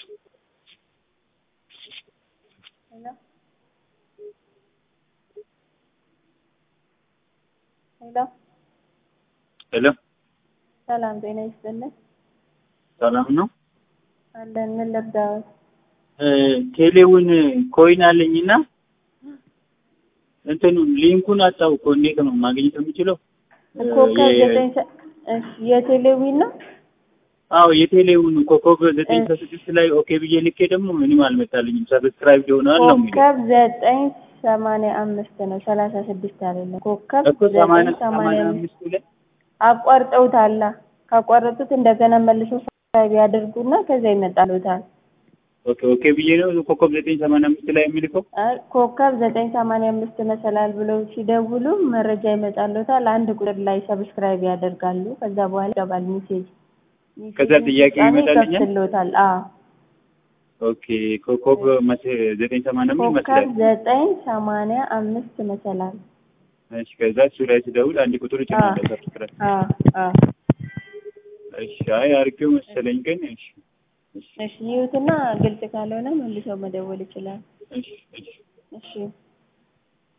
ሄሎ ሄሎ ሄሎ ሰላም ጤና ይስጥልን። ሰላም ነው። አለን ምን ልርዳዎት? ቴሌውን ኮይን አለኝና እንትኑ ሊንኩን አጣው እኮ እንዴት ነው ማግኘት የምችለው? ኮከብ የ- ዘጠኝ ሰ- እሺ የቴሌዊን ነው። አዎ የቴሌውን ኮከብ ዘጠኝ ከስድስት ላይ ኦኬ ብዬ ልኬ ደግሞ ምንም አልመጣልኝም። ሰብስክራይብ ሆነዋል ነው የሚለው ኮከብ ዘጠኝ ሰማንያ አምስት ነው ሰላሳ ስድስት አይደለም። ኮከብ እኮ ሰማንያ ዘጠኝ ሰማንያ ሰማንያ አምስት አምስቱ ላይ አቋርጠውታላ። ካቋረጡት እንደገና መልሶ ሰብስክራይብ ያደርጉና ከዛ ይመጣሉታል። ኦኬ ኦኬ ብዬ ነው ኮከብ ዘጠኝ ሰማንያ አምስት ላይ የሚልከው። አይ ኮከብ ዘጠኝ ሰማንያ አምስት መሰላል ብለው ሲደውሉ መረጃ ይመጣሉታል። አንድ ቁጥር ላይ ሰብስክራይብ ያደርጋሉ። ከዛ በኋላ ይገባል ሜሴጅ ከዛ ጥያቄ ፍጻሜ ይመጣልኛል? ይከፍትልዎታል። አዎ ኦኬ ኮከብ መስ- ዘጠኝ ሰማንያ አምስት ኮከብ ይመስላል። ዘጠኝ ሰማንያ አምስት መሰላል። እሺ ከዛ እሱ ላይ ስደውል አንድ ቁጥር ይጭናለሁ ሰብስክራይብ። አዎ አዎ እሺ አይ አድርጌው መሰለኝ ግን እሺ እሺ እሺ ይሁትና ግልጽ ካልሆነ መልሰው መደወል ይችላል። እሺ እሺ እሺ